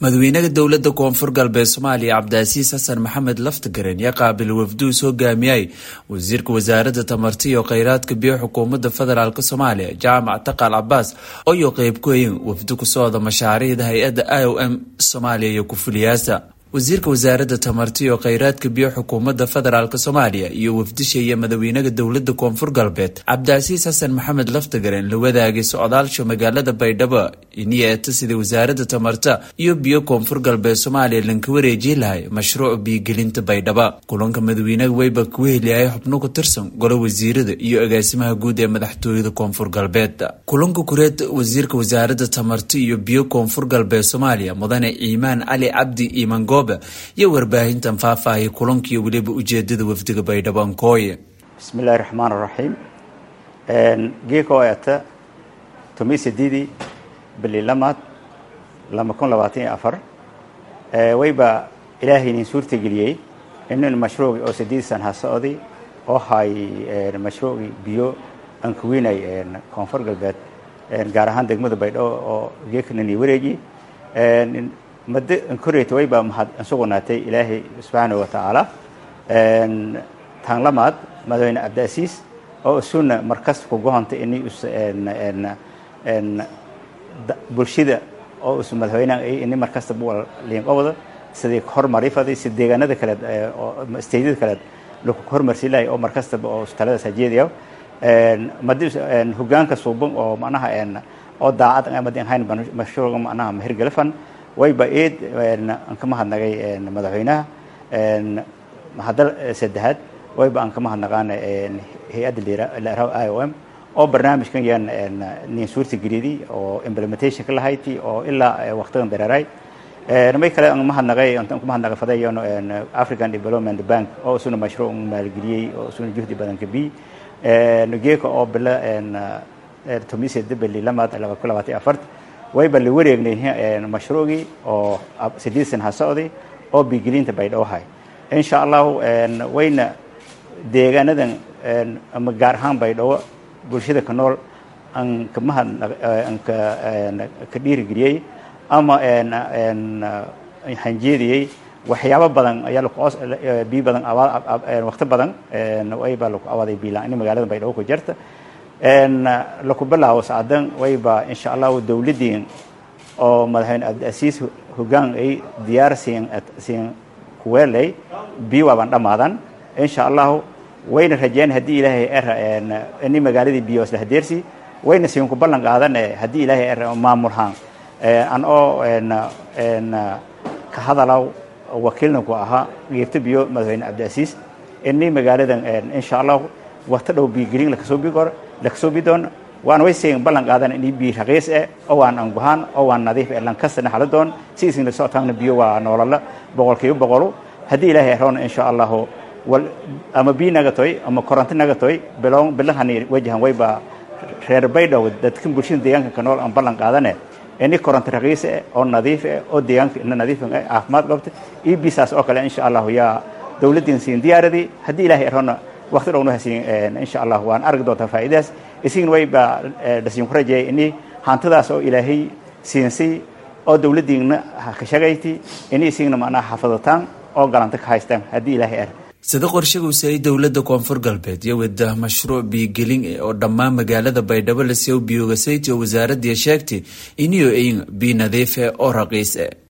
madaxweynaha dowlada koonfur galbeed soomaaliya cabdicaziis xasan maxamed laftagaren yaa qaabil wafduus hogaamiyay wasiirka wasaarada tamarta iyo kheyraadka biyo xukuumadda federaalk soomaaliya jaamac taqal cabaas ooyo qeyb ku hayin wafdu ku socda mashaariicda hay-adda i o m soomaaliya iyo ku-fuliyaasa wasiirka wasaarada tamarta iyo kheyraadka biyo xukuumadda federaalk soomaaliya iyo wafdisheeya madaxweynaha dowlada koonfur galbeed cabdicasiis xasan maxamed laftagaren la wadaagay socdaalsha magaalada baydhabo iniyeeta sida wasaarada tamarta iyo biyo koonfur galbeed soomaaliya lanka wareeji lahay mashruuc biyogelinta baydhaba kulanka madaxweynaha weyba ku heliyahay xubno ku tirsan golo wasiirada iyo agaasimaha guud ee madaxtooyada koonfur galbeed kulanka kureed wasiirka wasaarada tamarta iyo biyo koonfur galbeed soomaaliya mudane ciimaan cali cabdi imango iyo warbaahintan faahfaahiyay kulankiiyo weliba ujeedada wafdiga baydhabo ankooye bismillahi raxmaan raxiim geeko eeta tomi sideedii bili lamaad laba kun labaatan iyo afar wayba ilaahaynin suurtageliyey inin mashruuci oo sideed san ha socday oo hay mashruuci biyo ankaweynay koonfur galbeed gaar ahaan degmada baydhabo oo geekanani wareeji mado ankoreyta wayba mahad ansugunaatay ilaahay subxaana wa tacaala taan lamaad madaxweyne cabdiasiis oo isuna markas kugohontay ini bulshada oo is madaxweyneha ini markasta buwal liinqowda sidii hormarifaday si deegaanada kaleed steydyada kaleed laku hormarsi lahay oo markastaba oo taladaas hajeediya madi hogaanka suuban oo manaha oo daacad amadi ahayn mashruuca manaha mahirgalafan wayba eed aan ka mahadnagay madaxweynaha mahadal saddexaad wayba aan ka mahadnaqaana hay-adda laraw i o m oo barnaamijkan yaan nin suurta geliyadi oo implementation ka lahayti oo ilaa waqtigan dareeray may kale aan mahadnaqay aan ku mahadnaqay fadayan african development bank oo isuna mashruuc maalgeliyey oo isuna juhdi badan ka bi geeka oo bila tomise debeli lamaad laba kun labaatan afart wayba la wareegnay mashruucii oo sideed san ha socday oo bigelinta baydhowhay insha allahu wayna deegaanadan ama gaar ahaan baydhabo bulshada ka nool aan kamahad aan ka ka dhiirigeliyey ama hanjeediyey waxyaabo badan ayaa lakuos biyo badan waqti badan wayba laku awaaday biilaan in magaalada baydhabo ku jirta laku bilaabo sacdan wayba insha allahu dowladdiin oo madaxweyne cabdiasiis hogaan ay diyaar siin siin kuweelay biyo waaban dhammaadan insha allahu wayna rajeyn haddii ilaahay er ini magaaladii biyo isla hadeersi wayna siin ku ballan qaadan haddii ilaahay er maamulhaan an oo ka hadalaw wakiilna ku ahaa geebta biyo madaxweyne cabdiasiis ini magaaladan insha allahu waqti dhow biyogelin lakasoo bigor lakasoo bidoon waan way siin ballan qaadan ini biyo raqiis eh oo waan anguhaan oo waan nadiif eh lankastana xaladoon si isin la socotaana biyo waa noolala boqolkiiba boqolu haddii ilaahay eroona insha allahu wal ama biyo nagatoy ama koronto nagatoy bilow bilahani wajahan wayba reer baydhow dadkan bulshada deegaanka ka nool aan ballan qaadane ini koronto raqiis eh oo nadiif eh oo deegaanka ina nadiif eh caafimaad qabta iyo bisaas oo kale insha allahu yaa dowladdiin siin diyaaradii haddii ilaahay eroona waqti dhowna hasiin insha allah waan argi doontaa faa'iidaas isigna wayba dhasiin ku rajeeyay ini hantidaas oo ilaahay siinsay oo dowladdiinna ka shagayti ini isigna macnaha xafadataan oo galanta ka haystaan haddii ilaahay er sida qorshaguusi ay dowlada koonfur galbeed iyo wada mashruuc biyogelin e oo dhammaan magaalada baydhabo la sew biyogasayt oo wasaaradii sheegtay iniyo ayin biyo nadiif e oo raqiis e